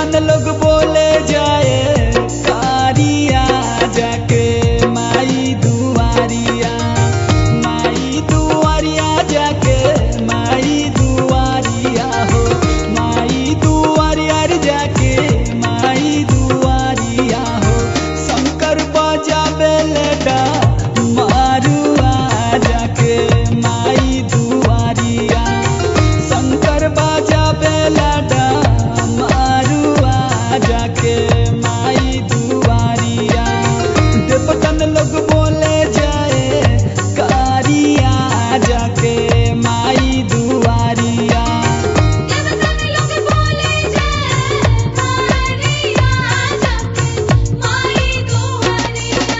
देवतन लोग बोले जाए कारिया जाके माई दुआरिया माई दुआरिया जाके माई दुआरिया हो माई दुआरिया रे जाके माई दुआरिया हो शंकर बजावे लेटा मारुआ जाके माई दुआरिया शंकर बजावे लेटा मारुआ जाके माई दुआरिया देवतन लोग बोले जाए कारिया जाके माई दुआरिया देवतन लोग बोले जय कारिया जाके माई दुआरिया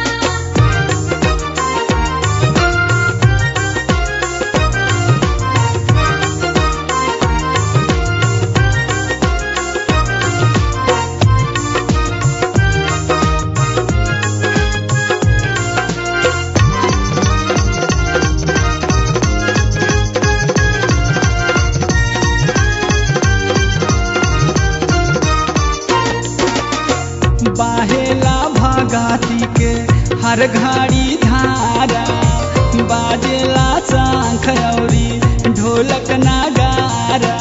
बाहेला भगाती के हर घड़ी धारा बाजेला शंख औरी ढोलक नगारा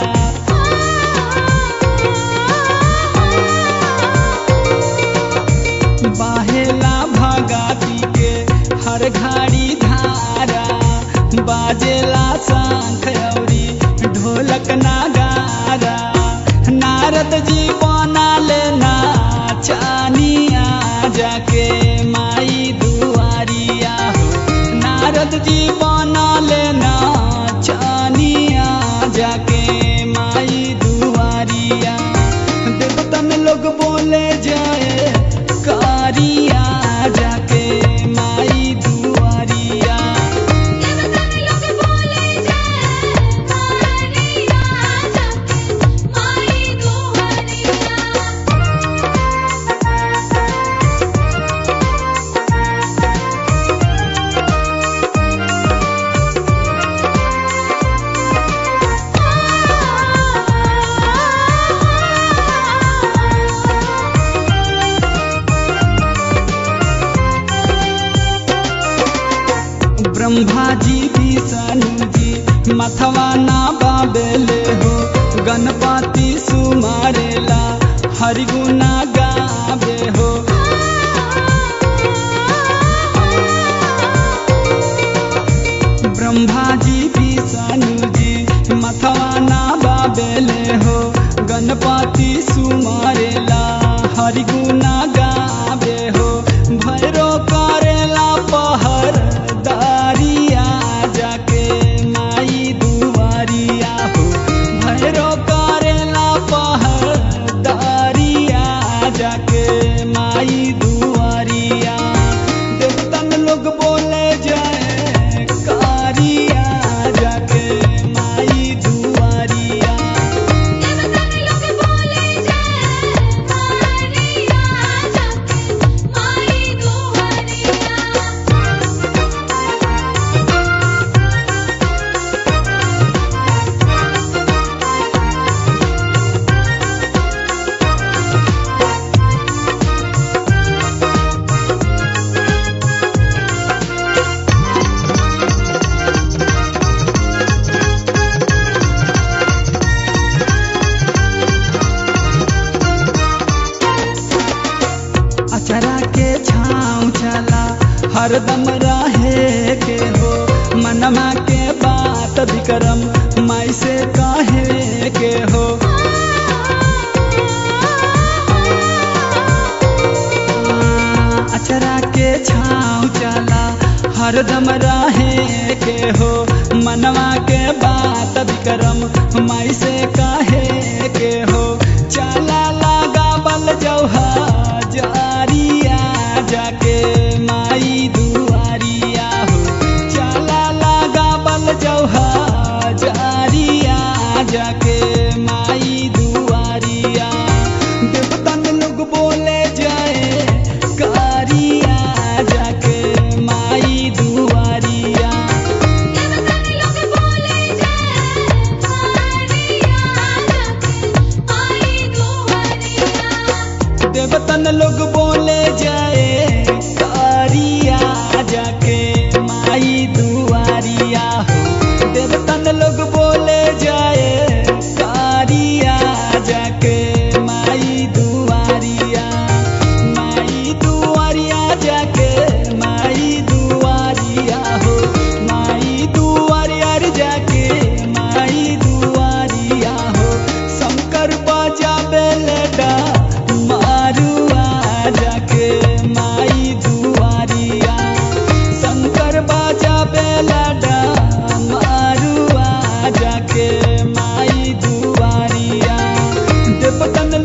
बाहेला भगाती के हर घड़ी धारा बाजेला शंख औरी ढोलक नगारा नारद जी बना लेना चानिया जाके माई दुआरिया हो नारद जी बना लेना चानिया जाके माई दुआरिया देवतन लोग बोले जाए कारिया जाके माई दुआरिया देवतन लोग बोले जय कारिया जाके माई दुआरिया ब्रह्मा जी विष्णु जी मथवा ना बाबेले हो गणपति सुमारेला हरिगुना गावे हो ब्रह्मा जी विष्णु जी मथवा ना बाबेले हो गणपति सुमारेला हरिगुना गावे हो भैरो करेला पहर दारिया जाके माई दुआरिया हो भैरो करेला पहर दारिया जाके माई दुआरिया देवतन लोग बोले जाए कारिया जाके माई दुआरिया देवतन लोग बोले जय कारिया जाके माई दुआरिया अचरा के छाँव चला हरदम रहे के हो मनमा के बात विक्रम माई से कहे के हो अचरा के छाँव चला हरदम रहे के हो मनवा के बात विक्रम माई से कहे के हो चला लगा बल जौहा जारिया जाके माई दुआरिया हो चला लगा बल जौहा जारिया जाके माई दुआरिया देवतन लोग बोले जाए कारिया जाके माई दुआरिया देवतन लोग बोले जय कारिया देवतन लोग बोले जाए कारिया जाके माई दुआरिया हो देवतन लोग बोले जाए कारिया जाके माई दुआरिया माई दुआरिया जाके माई दुआरिया हो माई दुआरिया रे जाके माई दुआरिया हो शंकर बाजा बेलडा मारुआ जाके माई दुआरिया शंकर बाजा बेलडा मारुआ जाके माई दुआरिया देवतन